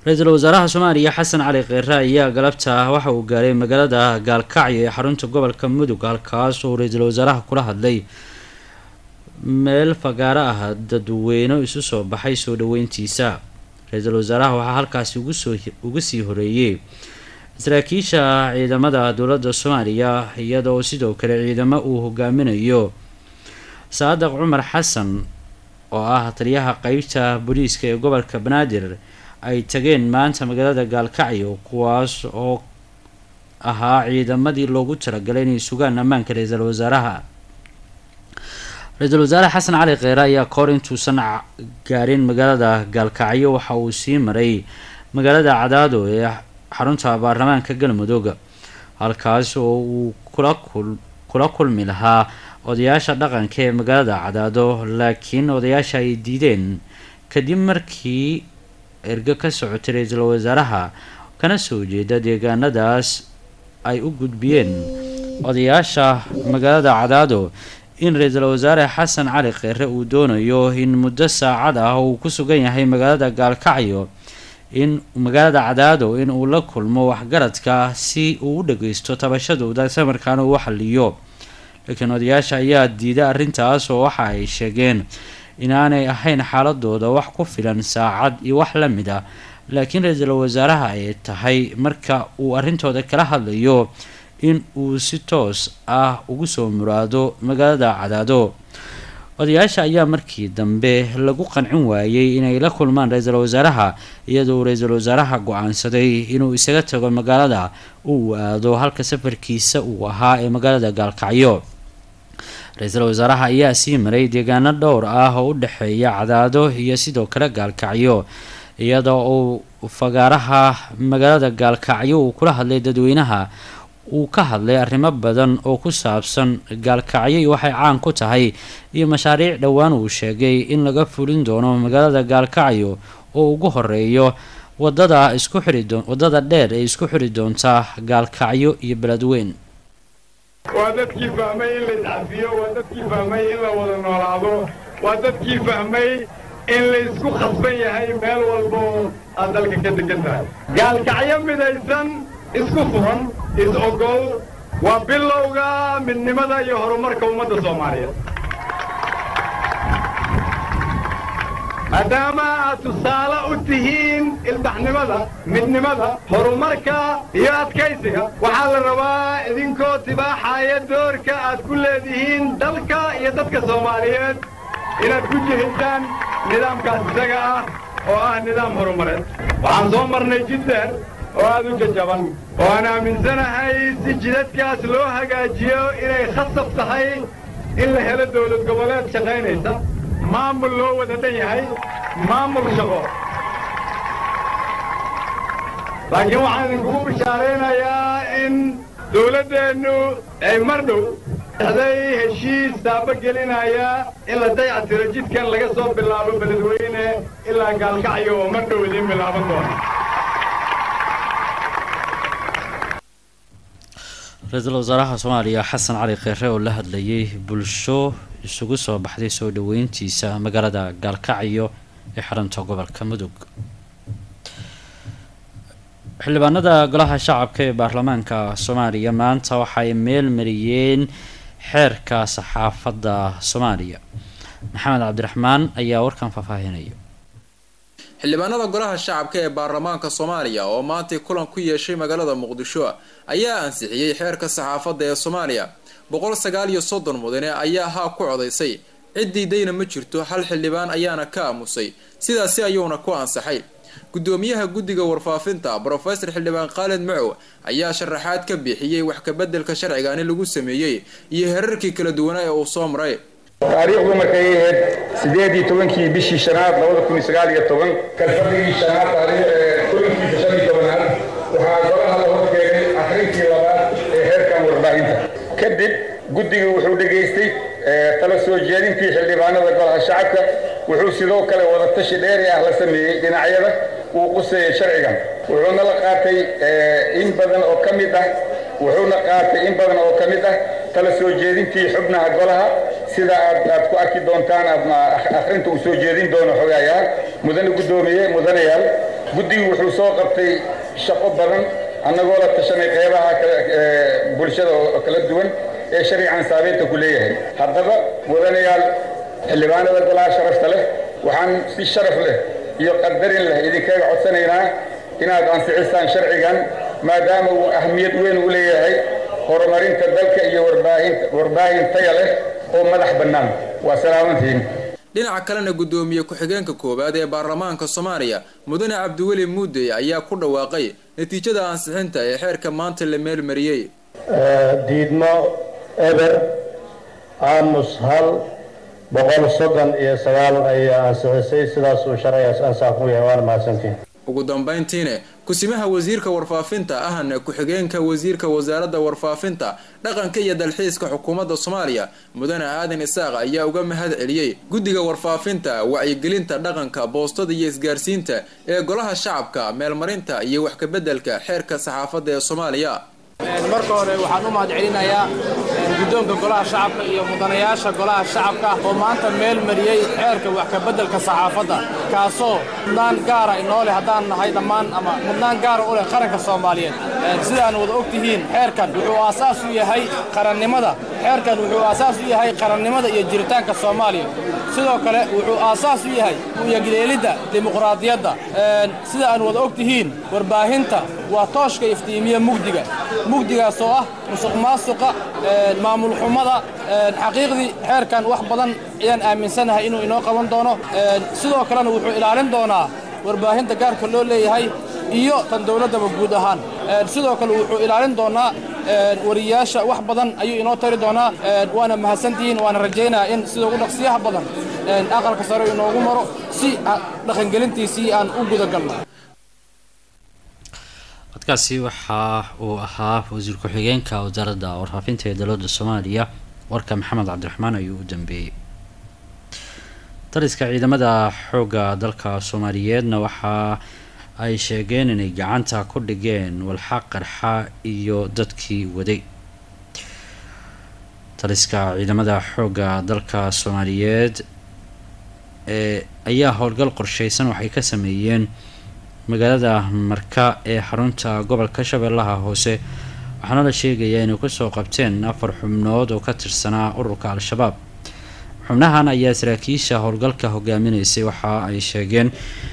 ra-iisul wasaaraha soomaaliya xasan cali kheyre ayaa galabta waxa uu gaaray magaalada gaalkacyo ee xarunta gobolka mudug halkaas oo ra-iisul wasaaraha kula hadlay meel fagaaro ah dadweyne isu soo baxay soo dhaweyntiisa ra-iisul wasaaraha waxaa halkaasi ugusoo uga sii horeeyey saraakiisha ciidamada dowladda soomaaliya iyadoo sidoo kale ciidamo uu hogaaminayo saadaq cumar xasan oo ah taliyaha qeybta booliiska ee gobolka banaadir ay tageen maanta magaalada gaalkacyo kuwaas oo ahaa ciidamadii loogu talagalay inay sugaan ammaanka ra-iisul wasaaraha ra-iisul wasaare xasan cali kheyre ayaa kahor intuusan gaarin magaalada gaalkacyo waxa uu sii maray magaalada cadaado ee xarunta baarlamaanka galmudug halkaas oo uu kula kul kula kulmi lahaa odayaasha dhaqanka ee magaalada cadaado laakiin odayaasha ay diideen kadib markii ergo ka socotay ra-iisul wasaaraha kana soo jeeda deegaanadaas ay u gudbiyeen odayaasha magaalada cadaado in ra-iisul wasaare xasan cali kheyre uu doonayo in muddo saacad ah uu ku sugan yahay magaalada gaalkacyo in magaalada cadaado in uu la kulmo waxgaradka si uu u dhageysto tabashadooda samarkaana uu xaliyo laakiin odayaasha ayaa diiday arrintaas oo waxa ay sheegeen inaanay ahayn xaaladooda wax ku filan saacad iyo wax la mid ah laakiin ra-iisul wasaaraha ay tahay marka uu arrintooda kala hadlayo in uu si toos ah ugu soo muraado magaalada cadaado odayaasha ayaa markii dambe lagu qancin waayey inay la kulmaan ra-iisul wasaaraha iyadoo ra-iisul wasaaraha go-aansaday inuu isaga tago magaalada uu aado halka safarkiisa uu ahaa ee magaalada gaalkacyo ra-iisul wasaaraha ayaa sii maray deegaano dhowr ah oo u dhexeeya cadaado iyo sidoo kale gaalkacyo iyadoo uu fagaaraha magaalada gaalkacyo uu kula hadlay dadweynaha uu ka hadlay arrimo badan oo ku saabsan gaalkacyo iyo waxay caan ku tahay iyo mashaariic dhowaan uu sheegay in laga fulin doono magaalada gaalkacyo oo ugu horeeyo wadada isku xiri doon wadada dheer ee isku xiri doonta gaalkacyo iyo beledweyn waa dadkii fahmay in la iscafiyo waa dadkii fahmay in la wada noolaado waa dadkii fahmay in la isku khasban yahay meel walba oo aad dalka ka degan tahay gaalkacyo midaysan isku furan is-ogol waa bilowga midnimada iyo horumarka ummadda soomaaliyeed maadaama aad tusaale u tihiin ilbaxnimada midnimada horumarka iyo adkaysiga waxaa la rabaa idinkoo tibaaxaya doorka aad ku leedihiin dalka iyo dadka soomaaliyeed inaad ku jihaysaan nidaamkaas isaga ah oo ah nidaam horumareed waxaan soo marnay jiddeer oo aad u jajaban oo aan aaminsanahay si jidadkaas loo hagaajiyo inay khasab tahay in la helo dawlad goboleed shaqaynaysa maamul loo wada dhan yahay maamul shaqo laakiin waxaan idinkugu bishaaraynayaa in dawladdeennu ay mar dhow day heshiis taabagelinaya in la dayactiro jidkan laga soo bilaabo beledweyne ilaa gaalkacyo oo mar dhow idiin bilaaban doona ra-iisul wasaaraha soomaaliya xasan cali kheyre oo la hadlayay bulsho isugu soo baxday soo dhaweyntiisa magaalada gaalkacyo ee xarunta gobolka mudug xildhibaanada golaha shacabka ee baarlamaanka soomaaliya maanta waxay meel mariyeen xeerka saxaafadda soomaaliya maxamed cabdiraxmaan ayaa warkan faahfaahinaya xildhibaanada golaha shacabka ee baarlamaanka soomaaliya oo maantay kulan ku yeeshay magaalada muqdisho ayaa ansixiyey xeerka saxaafadda ee soomaaliya boqol sagaal iyo soddon mudane ayaa haa ku codaysay ciddii dayna ma jirto hal xildhibaan ayaana ka aamusay sidaasi ayuuna ku ansaxay gudoomiyaha guddiga warfaafinta brofesor xildhibaan khaalid macow ayaa sharaxaad ka bixiyey wax kabeddelka sharcigaani lagu sameeyey iyo herarkii kala duwanaa ee uu soo maray taariikhdu markay ahayd sideed iyo tobankii bishii shanaad labada kun iyo sagaal iyo toban kalfadhigii shanaad kulankiisa shan iyo tobanaad waxaa golaha la horkeenay akhrintii labaad ee heerkan warbaahinta kadib guddigu wuxuu dhegaystay tala soo jeedintii xildhibaanada golaha shacabka wuxuu sidoo kale wadatashi dheeri ah la sameeyey dhinacyada uu quseeyay sharcigan wuxuuna la qaatay in badan oo ka mid ah wuxuuna qaatay in badan oo ka mid ah tala soo jeedintii xubnaha golaha sida aad aad ku arki doontaan ama akhrinta uu soo jeedin doono xogayaal mudane guddoomiye mudanayaal guddigu wuxuu soo qabtay shaqo badan annagoo la tashanay qeybaha bulshada oo kala duwan ee sharcigan saabeynta ku leeyahay haddaba mudanayaal xildhibaanada golaha sharafta leh waxaan si sharaf leh iyo qadarin leh idinkaga codsanaynaa inaad ansixisaan sharcigan maadaama uu ahmiyad weyn u leeyahay horumarinta dalka iyo warbaahin taya leh oo madax bannaan waa salaamantiin dhinaca kalena guddoomiye ku-xigeenka koowaad ee baarlamaanka soomaaliya mudane cabdiweli muudey ayaa ku dhawaaqay natiijada ansixinta ee xeerka maanta la meelmariyey diidmo eber aamus hal boqol soddon iyo sagaal ayaa ansixisay sidaas uu sharcigaas ansax ku yahay waana mahadsantiin ugu dambayntiine kusimaha wasiirka warfaafinta ahna ku-xigeenka wasiirka wasaaradda warfaafinta dhaqanka iyo dalxiiska xukuumadda soomaaliya mudane aadan isaaq ayaa uga mahad celiyey guddiga warfaafinta wacyigelinta dhaqanka boostada iyo isgaarsiinta ee golaha shacabka meelmarinta iyo wax kabeddelka xeerka saxaafadda ee soomaaliya marka hore waxaan u mahad celinayaa guddoonka golaha shacabka iyo mudanayaasha golaha shacabka oo maanta meel mariyey xeerka wax kabeddelka saxaafadda kaasoo mudnaan gaara inoo leh haddaan nahay dhammaan ama mudnaan gaara u leh qaranka soomaaliyeed sidaan wada og tihiin xeerkan wuxuu aasaas u yahay qarannimada xeerkan wuxuu aasaas u yahay qarannimada iyo jiritaanka soomaaliya sidoo kale wuxuu aasaas u yahay uyagileelidda dimuqraadiyadda sida aan wada og tihiin warbaahinta waa tooshka iftiimiya mugdiga mugdigaas oo ah musuq maasuqa maamul xumada xaqiiqdii xeerkan wax badan ayaan aaminsanahay inuu inoo qaban doono sidoo kalena wuxuu ilaalin doonaa warbaahinta gaarka loo leeyahay iyo tan dowladdaba guud ahaan sidoo kale wuxuu ilaalin doonaa wariyaasha wax badan ayuu inoo tari doonaa waana mahadsantihiin waana rajaynayaa in sida ugu dhaqsiyaha badan aqalka sare inoogu maro si dhaqangelintiisii aan u gudagalno codkaasi waxa uu ahaa wasiir ku-xigeenka wasaaradda warfaafinta ee dowladda soomaaliya warka maxamed cabdiraxmaan ayuu u dambeeyey dariska ciidamada xoogga dalka soomaaliyeedna waxa ay sheegeen inay gacanta ku dhigeen walxa qarxa iyo dadkii waday dariska ciidamada xoogga dalka soomaaliyeed ee ayaa howlgal qorsheysan waxay ka sameeyeen magaalada marka ee xarunta gobolka shabeellaha hoose waxaana la sheegayaa inay kusoo qabteen afar xubnood oo ka tirsanaa ururka al-shabaab xubnahan ayaa saraakiisha howlgalka hogaaminaysay waxa ay sheegeen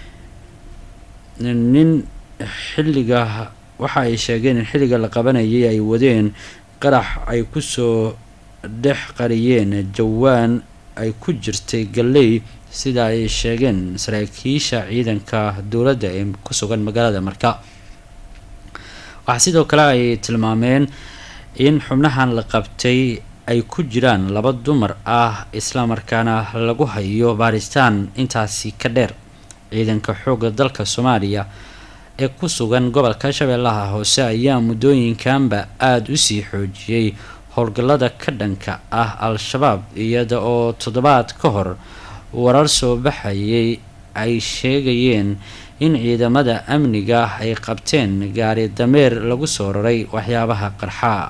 nin xilliga waxa ay sheegeen in xilliga la qabanayay ay wadeen qarax ay kusoo dhex qariyeen jawaan ay ku jirtay galley sida ay sheegeen saraakiisha ciidanka dowladda ee ku sugan magaalada marka waxaa sidoo kale ay tilmaameen in xubnahan la qabtay ay ku jiraan laba dumar ah islamarkaana lagu hayo baaristaan intaasi ka dheer ciidanka xoogga dalka soomaaliya ee ku sugan gobolka shabeellaha hoose ayaa muddooyinkanba aada usii xoojiyey howlgallada ka dhanka ah al-shabaab iyada oo toddobaad ka hor warar soo baxayay ay sheegayeen in ciidamada amniga ay qabteen gaari dameer lagu soo raray waxyaabaha qarxaa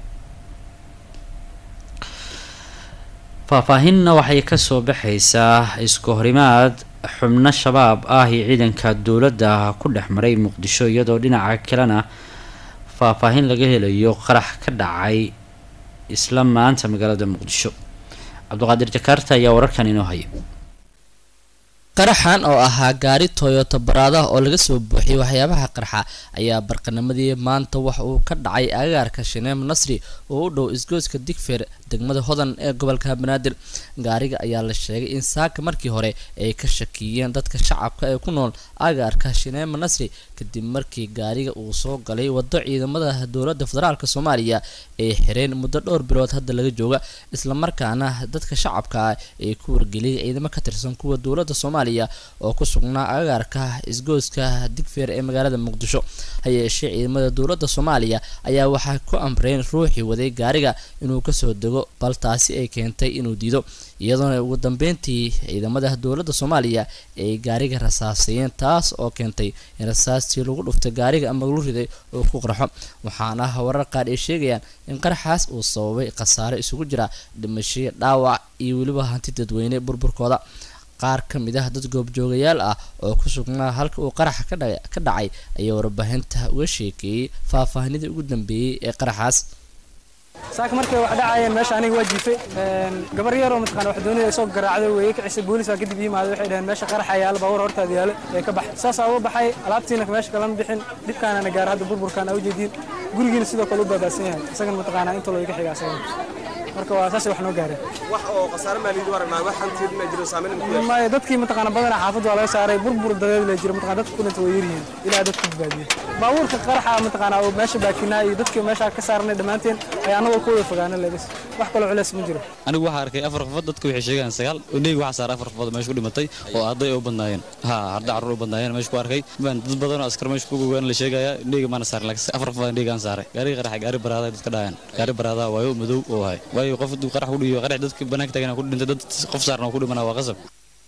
faahfaahinna waxay kasoo baxaysaa isku horimaad xubno shabaab ah iyo ciidanka dowladda ku dhex maray muqdisho iyadoo dhinaca kalena faahfaahin laga helayo qarax ka dhacay isla maanta magaalada muqdisho cabdiqaadir jakaarta ayaa wararkan inoo haya qaraxan oo ahaa gaari toyota baraada oo laga soo buuxiyay waxyaabaha qarxa ayaa barqanimadii maanta waxa uu ka dhacay agaarka shineem nasri oo u dhow isgooska digfeer degmada hodan ee gobolka banaadir gaariga ayaa la sheegay in saaka markii hore ay ka shakiyeen dadka shacabka ee ku nool agaarka shineema nasri kadib markii gaariga uu soo galay wado ciidamada dowladda federaalk soomaaliya ay xireen muddo dhowr bilood hadda laga jooga islamarkaana dadka shacabka ah ay ku wargeliyay ciidamo ka tirsan kuwa dowladda soomaaliya oo ku sugnaa agaarka isgooska digfeer ee magaalada muqdisho ha yeeshee ciidamada dowladda soomaaliya ayaa waxay ku amreen ruuxii waday gaariga inuu kasoo dego bal taasi ay keentay inuu diido iyadoona ugu dambeyntii ciidamada dowladda soomaaliya ay gaariga rasaasayeen taas oo keentay in rasaastii lagu dhuftay gaariga ama lagu riday oo ku qarxo waxaana warar qaar ay sheegayaan in qaraxaas uu sababay khasaare isugu jira dhimashiyo dhaawac iyo weliba hanti dadweyne burburkooda qaar ka mid ah dad goobjoogayaal ah oo ku sugnaa halka uu qaraxa ka dhacay ayaa warbaahinta uga sheekeeyey faahfaahinadii ugu dambeeyey ee qaraxaas saaka markay wax dhacayeen meesha aniga waa jiifay gabar yar oo mataqaana wax doonida soo garaacday weeye kicisay boolis baa kadib yimaaday waxay dhaheen meesha qaraxa yaala baabuur hortaada yaala ee ka baxay saasaa uga baxay alaabtiina meesha kalama bixin dhibkaanana gaar hadda burburkaan aa ujeediin gurigiina sidoo kale u baabaasan yahay isagana mataqaana inta loo iga xiga asagana marka waa saasay wax noo gaareen wax oo khasaare maaliyadeed u aragnaa wax hantiyeed ma jiro saameyn ma ku yeeshay maya dadkii mataqaana badanaa xaafadda waa laga saaray burbur dadeed la jiro mataqana dadka kunanta way yaryihiin ilaa dadka badbaadiyey baabuurka qaraxa mataqaana oo meesha baakinaa iyo dadkii meesha ka saarnay dhammaanteen ayaa anagoo ku wada fogaana lebis wax kaloo culeys ma jiro anigu waxaa arkay afar qofood dadku waxay sheegaan sagaal odheyga waxaa saaray afar qofood meesha ku dhimatay oo arday u badnaayeen ha arday carruur u badnaayeen meesha ku arkay baan dad badan oo askar meesha ku gogaan la sheegaya odheyga maana saarin laakiin afar qofood odheygaan saaray gaariga qaraxa gaari baraaday dadka dhahayaan gaari baraadaa waayo madow oo ahay waayo qof hadduu qarax ku dhiyo qarax dadka banaanka taagana ku dhintay dad qof saarna oo ku dhimana waa qasab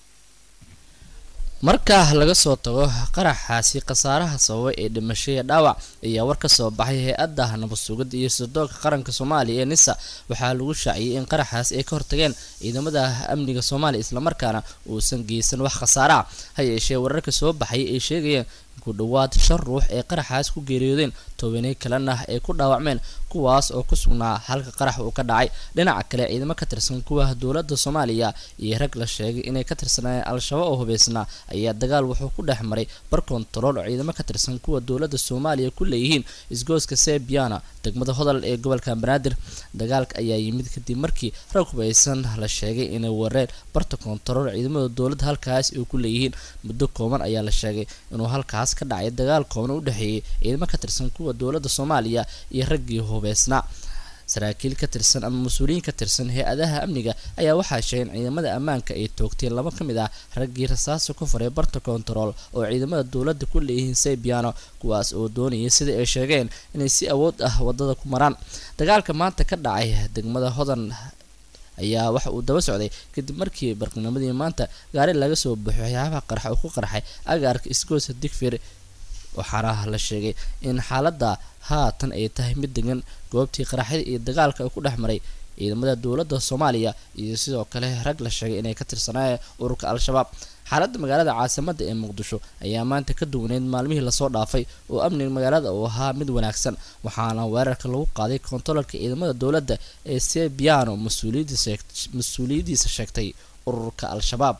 marka laga soo tago qaraxaasi khasaaraha sababay ee dhimashaya dhaawac ayaa war ka soo baxay hay-adda nabad sugidda iyo sirdoonka qaranka soomaaliya ee nisa waxaa lagu shaaciyey in qaraxaas ay ka hortageen ciidamada amniga soomaaliya islamarkaana uusan geysan wax khasaara ah ha yeeshee wararka soo baxay ay sheegayeen ku dhowaad shan ruux ee qaraxaas ku geeriyoodeen tobanay kalena ay ku dhaawacmeen kuwaas oo ku sugnaa halka qarax uu ka dhacay dhinaca kale ciidamo ka tirsan kuwa dowladda soomaaliya iyo rag la sheegay inay ka tirsanayeen al-shabaab oo hubeysnaa ayaa dagaal wuxuu ku dhex maray bar kontarool oo ciidamo ka tirsan kuwa dowladda soomaaliya ku leeyihiin isgooska sebiana degmada hodol ee gobolka banaadir dagaalka ayaa yimid kadib markii rag hubeysan la sheegay inay wareen barta kontarool ciidamada dowladda halkaas ay ku leeyihiin muddo kooban ayaa la sheegay inuu halkaas ka dhacay dagaal kooban u dhexeeyay ciidamo ka tirsan kuwa dowladda soomaaliya iyo raggii hubeysnaa saraakiil ka tirsan ama mas-uuliyiin ka tirsan hay-adaha amniga ayaa waxaa sheegay in ciidamada ammaanka ay toogteen laba ka mid ah raggii rasaasa ku faray barta kontarool oo ciidamada dowladda ku leeyihiin sebiano kuwaas oo doonayay sida ay sheegeen inay si awood ah wadada ku maraan dagaalka maanta ka dhacay degmada hodan ayaa waxa uu daba socday kadib markii barqinimadii maanta gaari laga soo baxo waxyaabaha qarxa uu ku qarxay agaarka isgoosa digfir waxaana la sheegay in xaaladda haatan ay tahay mid degan goobtii qaraxyada iyo dagaalka uu ku dhex maray ciidamada dowladda soomaaliya iyo sidoo kale rag la sheegay inay ka tirsanaayeen ururka al-shabaab xaaladda magaalada caasimadda ee muqdisho ayaa maanta ka duwaneyd maalmihii lasoo dhaafay oo amniga magaalada uu ahaa mid wanaagsan waxaana weerarka lagu qaaday kontaroolka ciidamada dowladda ee sebiano mas-uuliyadiisa sheegtay ururka al-shabaab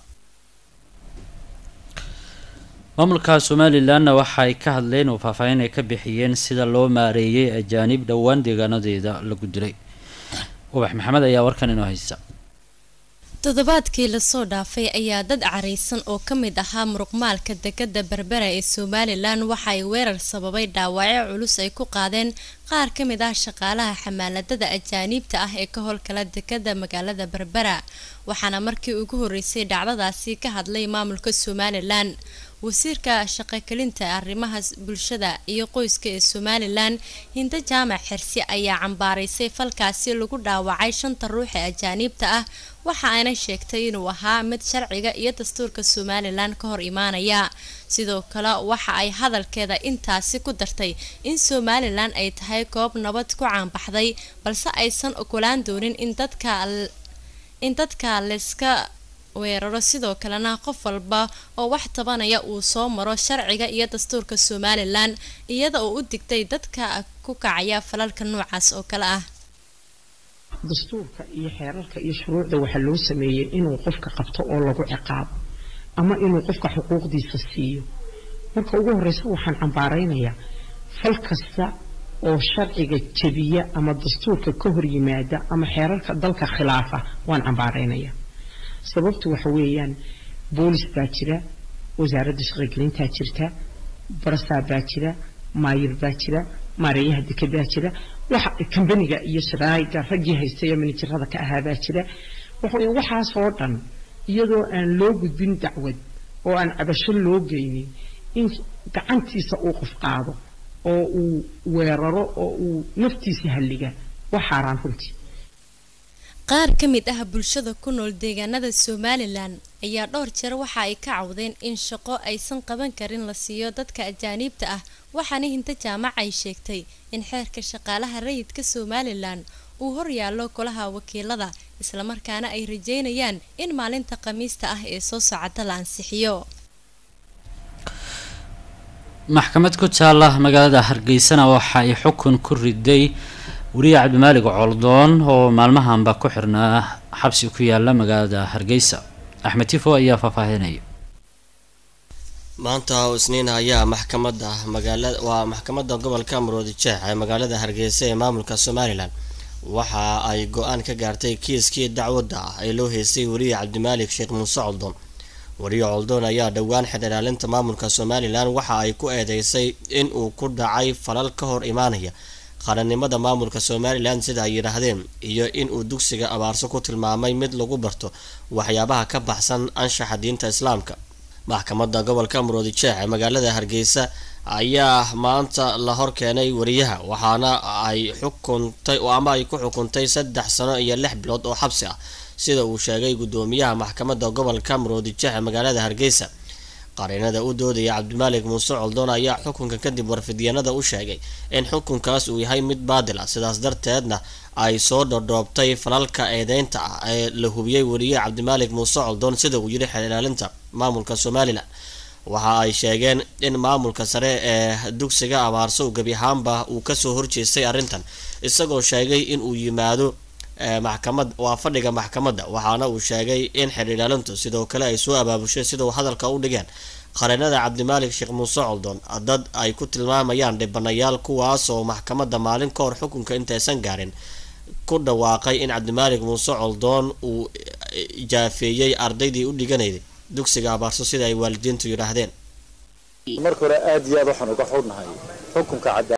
maamulka somalilanna waxaay ka hadleen oo faahfaahin ay ka bixiyeen sida loo maareeyay ajaanib dhowaan deegaanadeeda lagu dilay ubax maxamed ayaa warkan inoo haysa toddobaadkii lasoo dhaafay ayaa dad caraysan oo ka mid ahaa muruqmaalka dekada berbera ee somalilan waxa ay weerar sababay dhaawacyo culus ay ku qaadeen qaar ka mid ah shaqaalaha xamaaladada ajaaniibta ah ee ka howlkala dekada magaalada berbera waxaana markii ugu horeysay dhacdadaasi ka hadlay maamulka somalilan wasiirka shaqogelinta arrimaha bulshada iyo qoyska ee somalilan hinda jaamac xirsi ayaa cambaaraysay falkaasi lagu dhaawacay shanta ruux ee ajaaniibta ah waxa ayna sheegtay inuu ahaa mid sharciga iyo dastuurka somalilan ka hor imaanaya sidoo kale waxa ay hadalkeeda intaasi ku dartay in somalilan ay tahay goob nabad ku caanbaxday balse aysan ogolaan doonin in dadka in dadka layska weeraro sidoo kalena qof walba oo wax tabanaya uu soo maro sharciga iyo dastuurka somalilan iyada oo u digtay dadka ku kacaya falalka noocaas oo kale ah dastuurka iyo xeerarka iyo shuruucda waxaa loo sameeyey inuu qofka qabto oo lagu ciqaabo ama inuu qofka xuquuqdiisa siiyo marka ugu horeysa waxaan cambaaraynayaa fal kasta oo sharciga jebiya ama dastuurka ka hor yimaada ama xeerarka dalka khilaafa waan cambaaraynayaa sababtu waxa weeyaan boolis baa jira wasaaradda shaqogelintaa jirta barasaa baa jira maayir baa jira maareeyaha dekedaa jira waxa kambaniga iyo sharaa'iga raggii haystay ee minijirada ka ahaa baa jira waxa waxaasoo dhan iyadoo aan loo gudbin dacwad oo aan cabasho loo geynin in gacantiisa uu qof qaado oo uu weeraro oo uu naftiisa halliga waa xaaraan runtii qaar ka mid ah bulshada ku nool deegaanada somalilan ayaa dhowr jeer waxa ay ka cawdeen in shaqo aysan qaban karin la siiyo dadka ajaaniibta ah waxaana hinta jaamac ay sheegtay in xeerka shaqaalaha rayidka somalilan uu horyaallo golaha wakiilada islamarkaana ay rajeynayaan in maalinta khamiista ah ee soo socota la ansixiyo maxkamad ku taala magaalada hargeysana waxa ay xukun ku riday weriye cabdimaalig coldoon oo maalmahanba ku xirnaa xabsi ku yaala magaalada hargeysa axmed tifo ayaa faahfaahinaya maanta oo isniin ayaa maxkamadda magaalada waa maxkamadda gobolka maroodi jeex ee magaalada hargeysa ee maamulka somalilan waxa ay go-aan ka gaartay kiiskii dacwadda ah ee loo heystay weriye cabdimaalik sheekh muuse coldoon weriye coldoon ayaa dhowaan xidhilaalinta maamulka somalilan waxa ay ku eedeysay in uu ku dhacay falal ka hor imaanaya qarannimada maamulka somalilan sida ay yidhaahdeen iyo in uu dugsiga abaarso ku tilmaamay mid lagu barto waxyaabaha ka baxsan anshaxa diinta islaamka maxkamadda gobolka maroodi jeex ee magaalada hargeysa ayaa maanta la hor keenay wariyaha waxaana ay xukuntay ama ay ku xukuntay saddex sano iyo lix bilood oo xabsi ah sida uu sheegay guddoomiyaha maxkamadda gobolka maroodi jeex ee magaalada hargeysa qareenada u doodaya cabdimaalik muuse coldoon ayaa xukunka kadib warfidyanada u sheegay in xukunkaas uu yahay mid baadil ah sidaas darteedna ay soo dhodhoobtay falalka eedeynta ah ee la hubiyey weriye cabdimaalik muuse coldoon sida uu yidhi xeer ilaalinta maamulka somalilan waxa ay sheegeen in maamulka sare ee dugsiga abaarso uu gebi ahaanba uu kasoo horjeestay arrintan isagoo sheegay in uu yimaado maxkamad waa fadhiga maxkamadda waxaana uu sheegay in xeer ilaalintu sidoo kale ay soo abaabushay sida uu hadalka u dhigeen qareenada cabdimaalik sheekh muuse coldoon dad ay ku tilmaamayaan dhibanayaal kuwaas oo maxkamadda maalin ka hor xukunka intaysan gaarin ku dhawaaqay in cabdimaalik muuse coldoon uu jaafeeyey ardaydii u dhiganayday dugsiga abaarso sida ay waalidiintu yidhaahdeen marka hore aad iyo aad waxaan uga xudnahay xukunka